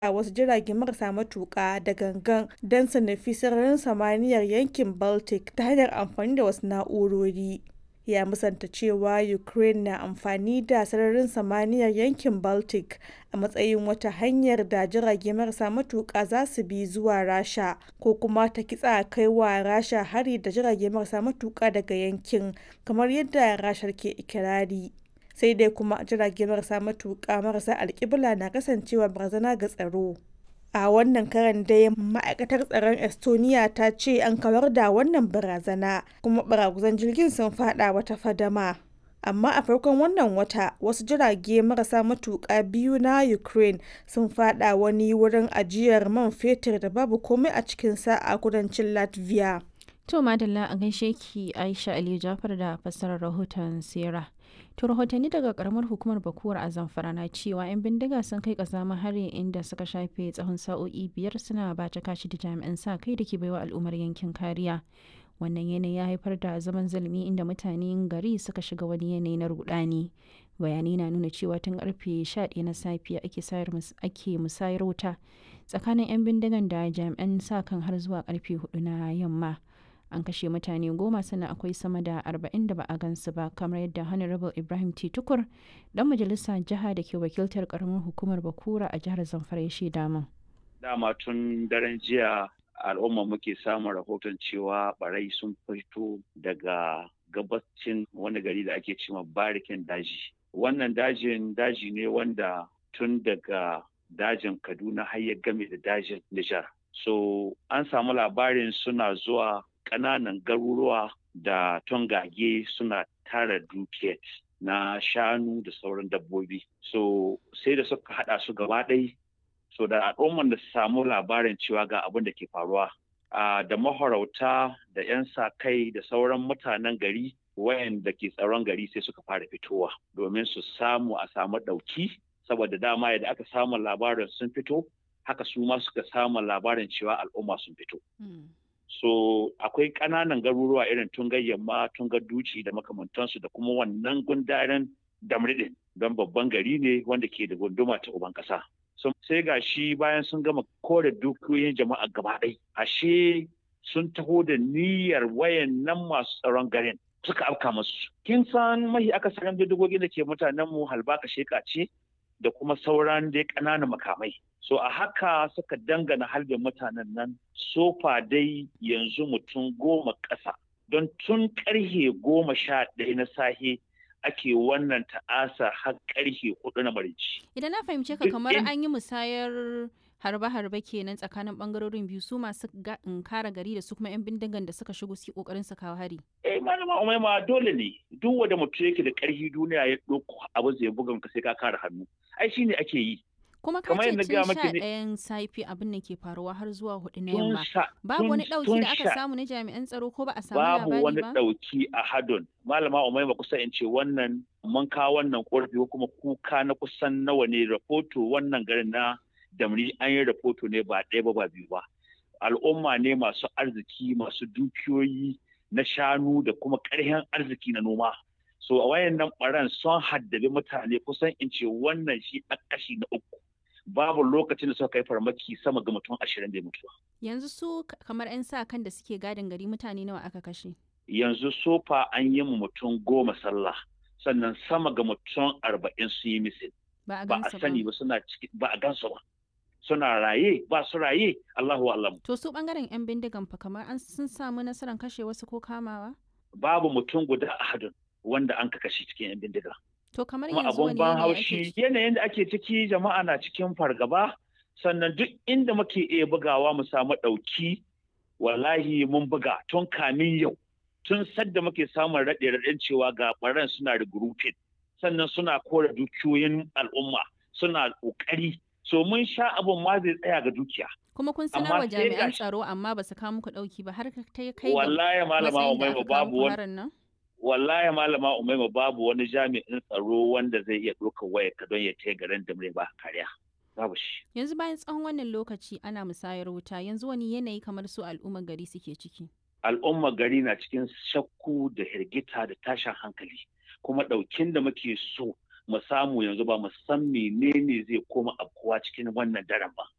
a wasu jirage marasa matuƙa da gangan don su nufi sararin samaniyar yankin Baltic ta hanyar amfani da wasu na'urori. Ya musanta cewa Ukraine na amfani da sararin samaniyar yankin Baltic a matsayin wata hanyar da jirage marasa matuƙa za su bi zuwa Rasha ko kuma ta kitsa kai wa Rasha hari da jirage marasa matuƙa daga yankin, kamar yadda Rashar ke ikirari. Sai dai kuma jirage marasa matuƙa marasa alkibla na kasancewa barazana ga tsaro. A wannan karon dai ma'aikatar tsaron Estonia ta ce an kawar da wannan barazana kuma baraguzan jirgin sun fada wata fadama. Amma a farkon wannan wata wasu jirage marasa matuƙa biyu na Ukraine sun fada wani wurin ajiyar man fetur da babu komai a cikinsa a kudancin Latvia. To madalla a gaishe ki Aisha Aliyu Jafar da fassarar rahoton Sera. To rahotanni daga karamar hukumar Bakuwar a Zamfara na cewa 'yan bindiga sun kai kazamin hari inda suka shafe tsawon sa'o'i biyar suna bata kashi da jami'an sa kai da ke baiwa al'ummar yankin kariya. Wannan yanayi ya haifar da zaman zulumi inda mutanen gari suka shiga wani yanayi na rudani. Bayanai na nuna cewa tun karfe 11 na safiya ake musayar wuta tsakanin 'yan bindigan da jami'an sa kan har zuwa karfe 4 na yamma. an kashe mutane goma sannan akwai sama da arba'in da ba a gansu ba kamar yadda honorable ibrahim t tukur dan majalisa jiha da ke wakiltar karamar hukumar bakura a jihar zamfara ya shaida min dama tun daren jiya al'umma muke samun rahoton cewa barai sun fito daga gabacin wani gari da ake cewa barikin daji wannan dajin daji ne wanda tun daga dajin kaduna har ya game da dajin nijar so an samu labarin suna zuwa ƙananan garuruwa da tongage suna tara dukiyar na shanu da sauran dabbobi. So sai da suka haɗa su gaba ɗai so da al'umman da su samu labarin cewa ga abin da ke faruwa. da mahorauta da 'yan sa kai da sauran mutanen gari wayanda ke tsaron gari sai suka fara fitowa domin su samu a samu ɗauki saboda dama yadda aka samu labarin sun fito haka su ma suka samu labarin cewa al'umma sun fito. so akwai ƙananan garuruwa irin tungar yamma tungar duci da makamantansu da kuma wannan gundaren damridin don babban gari ne wanda ke da gunduma ta uban ƙasa so, sai ga shi bayan sun gama kore dukiyoyin jama'a gaba ɗai ashe sun taho da niyyar wayan nan masu tsaron garin suka afka masu kin san mahi akasarin bindigogin da ke mutanen mu halbaka sheka ce da kuma sauran dai ƙananan makamai so a haka suka dangana halbin mutanen nan sofa dai yanzu mutum goma ƙasa don tun ƙarhe goma sha ɗaya na sahe ake wannan ta'asa har ƙarhe hudu na marici. Idan na fahimce ka kamar an yi musayar harbe-harbe kenan tsakanin bangarorin biyu su masu kara gari da su kuma 'yan bindigan da suka shigo su kokarin su kawo hari. Eh malama umaima dole ne duk wanda mutum yake da ƙarfi duniya ya ɗauko abu zai bugan ka sai ka kare hannu. Ai shine ake yi. kuma ka ce tun sha ɗayan safi abin da ke faruwa har zuwa hudu na yamma babu wani ɗauki da aka samu na jami'an tsaro ko ba a samu labari ba babu wani ɗauki a hadon malama umaima kusa in ce wannan mun kawo wannan ƙorafi ko kuma kuka na kusan nawa ne rahoto wannan garin na damri an yi rahoto ne ba ɗaya ba ba biyu ba al'umma ne masu arziki masu dukiyoyi na shanu da kuma ƙarfin arziki na noma so a wayan nan ɓaran sun haddabi mutane kusan in ce wannan shi a kashi na uku babu lokacin da suka kai farmaki sama ga mutum ashirin da mutuwa. Yanzu su kamar 'yan sa kan da suke gadin gari mutane nawa aka kashe? Yanzu sofa an yi mutum goma sallah sannan sama ga mutum arba'in su yi misil. Ba a sani ba suna ciki ba a gansu ba. Suna raye ba su raye Allahu Allah. To su bangaren 'yan bindigan fa kamar an sun samu nasarar kashe wasu ko kamawa? Babu mutum guda a hadin wanda an kashe cikin 'yan bindiga. To kamar kuma yanzu abun wani ban yanayi haushi ake yanayin da ake ciki jama'a na cikin fargaba sannan duk inda muke iya bugawa mu samu ɗauki wallahi mun buga tun kamin yau tun sadda muke samun raɗe raɗen cewa ga ɓaran suna regrouping sannan suna kore dukiyoyin al'umma suna ƙoƙari so mun sha abun ma zai tsaya ga dukiya kuma kun amma sanar wa sai jami'an gashi- tsaro amma ba su kawo muku ɗauki ba har ka ta kai ga wallahi malama matsayin da umaima aka kawo babu muku wani harin nan? wallahi malama umaima babu wani jami'in tsaro wanda zai iya ɗaukar wayar ka don ya taya garin da ba kariya babu shi Yanzu bayan tsawon wannan lokaci ana musayar wuta yanzu wani yanayi kamar su al'ummar gari suke ciki. al'ummar gari na cikin shakku da hirgita da tashin hankali kuma ɗaukin da muke so mu samu yanzu ba mu san menene zai koma afkuwa cikin wannan daren ba